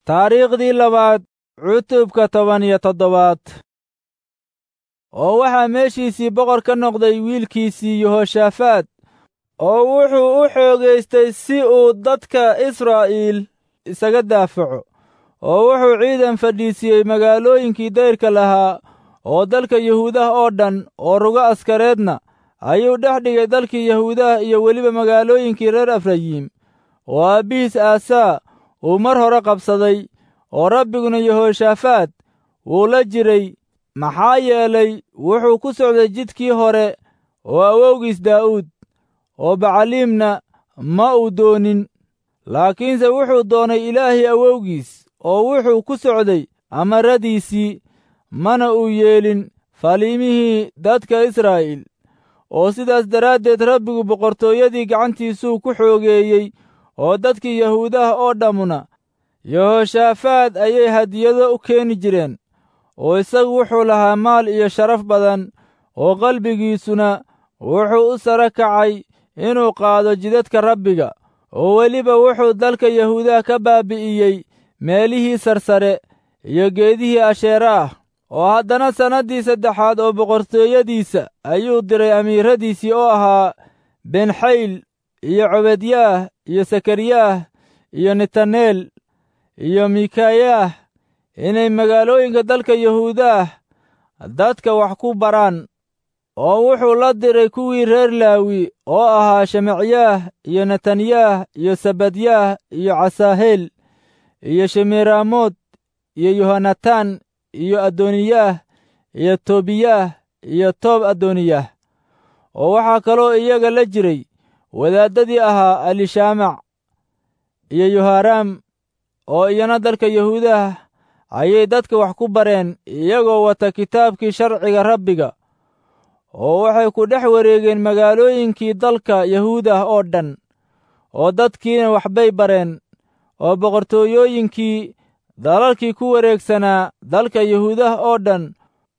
taariikhdii labaad cutubka toban iyo toddobaad oo waxaa meeshiisii boqor ka noqday wiilkiisii yehoshaafaad oo wuxuu u xoogaystay si uu dadka israa'iil isaga daafaco oo wuxuu ciidan fadhiisiyey magaalooyinkii dayrka lahaa oo dalka yahuudaha oo dhan oo rugo askareedna ayuu dhex dhigay dalkii yahuudaha iyo weliba magaalooyinkii reer efrayiim oo aabbihiis aasaa uu mar hore qabsaday oo rabbiguna yehoshaafaad wuu la jiray maxaa yeelay wuxuu ku socday jidkii hore oo awowgiis daa'uud oo bacaliimna ma uu doonin laakiinse wuxuu doonay ilaahii awowgiis oo wuxuu ku socday amaradiisii mana uu yeelin faliimihii dadka israa'iil oo sidaas daraaddeed rabbigu boqortooyadii gacantiisuu ku xoogeeyey oo dadkii yahuudaha oo dhammuna yehoshaafaad ayay hadiyado u keeni jireen oo isagu wuxuu lahaa maal iyo sharaf badan oo qalbigiisuna wuxuu u sara kacay inuu qaado jidadka rabbiga oo weliba wuxuu dalka yahuudaha ka baabi'iyey meelihii sarsare iyo geedihii asheera ah oo haddana sannaddii saddexaad oo boqortooyadiisa ayuu diray amiiradiisii oo ahaa benxayl iyo cobedyaah iyo sakariyaah iyo netaneel iyo mikayaah inay magaalooyinka dalka yahuudaah dadka wax ku baraan oo wuxuu la diray kuwii reer laawi oo ahaa shemacyaah iyo netanyaah iyo sabadyaah iyo casaaheel iyo shemiiraamood iyo yohanataan iyo adoniyaah iyo tobiyaah iyo toob adoniyaah oo waxaa kaloo iyaga la jiray wadaaddadii ahaa alishaamac iyo yoharaam oo iyana dalka yahuudaha ayay dadka wax ku bareen iyagoo wata kitaabkii sharciga rabbiga oo waxay ku dhex wareegeen magaalooyinkii dalka yahuudah oo dhan oo dadkiina waxbay bareen oo boqortooyooyinkii dalalkii ku wareegsanaa dalka yahuudah oo dhan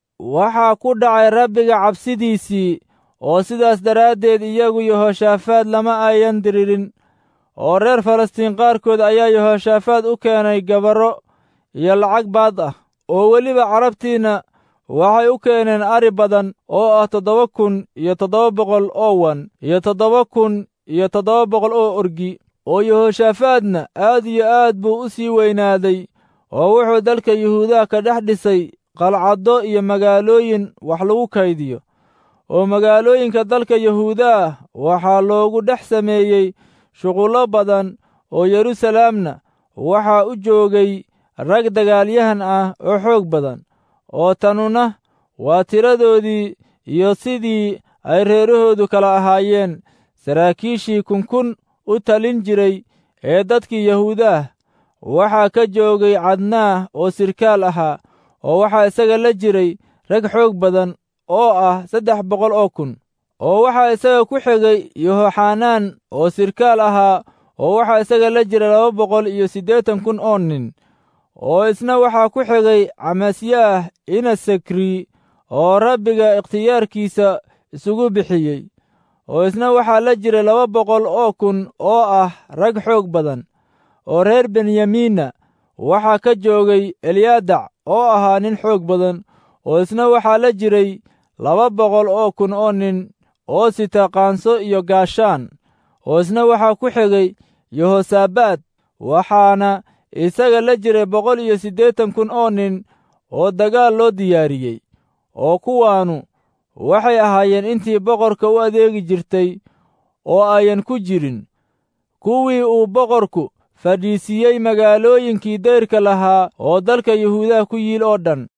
waxaa ku dhacay rabbiga cabsidiisii oo sidaas daraaddeed iyagu yehoshaafaad lama ayan diririn oo reer falastiin qaarkood ayaa yehoshaafaad u keenay gabarro iyo lacag baad ah oo weliba carabtiinna waxay u keeneen ari badan oo ah toddoba kun iyo toddoba boqol oo wan iyo toddoba kun iyo toddoba boqol oo orgi oo yehoshaafaadna aad iyo aad buu u sii weynaaday oo wuxuu dalka yuhuudaha ka dhex dhisay qalcaddo iyo magaalooyin wax lagu kaydiyo oo magaalooyinka dalka yahuudaah waxaa loogu dhex sameeyey shuqullo badan oo yeruusalaamna waxaa u joogay rag dagaalyahan ah oo xoog badan oo tanuna waa tiradoodii iyo sidii ay reerahoodu kala ahaayeen saraakiishii kunkun u talin jiray ee dadkii yahuudaah waxaa ka joogay cadnaah oo sirkaal ahaa oo waxaa isaga la jiray rag xoog badan oo ah saddex boqol oo kun oo waxaa isaga ku xigay yohoxanaan oo sirkaal ahaa oo waxaa isaga la jira laba boqol iyo siddeetan kun oo nin oo isna waxaa ku xigay camasyaah inasakri oo rabbiga ikhtiyaarkiisa isugu bixiyey oo isna waxaa la jira laba boqol oo kun oo ah rag xoog badan oo reer benyamiinna waxaa ka joogay elyaadac oo ahaa nin xoog badan oo isna waxaa la jiray laba boqol oo kun oo nin oo sita qaanso iyo gaashaan oo isna waxaa ku xigay yehosabaad waxaana isaga la jiray boqol iyo siddeetan kun oo nin oo dagaal loo diyaariyey oo kuwaanu waxay ahaayeen intii boqorka u adeegi jirtay oo ayan ku jirin kuwii uu boqorku fadhiisiiyey magaalooyinkii dayrka lahaa oo dalka yahuudaha ku yiil oo dhan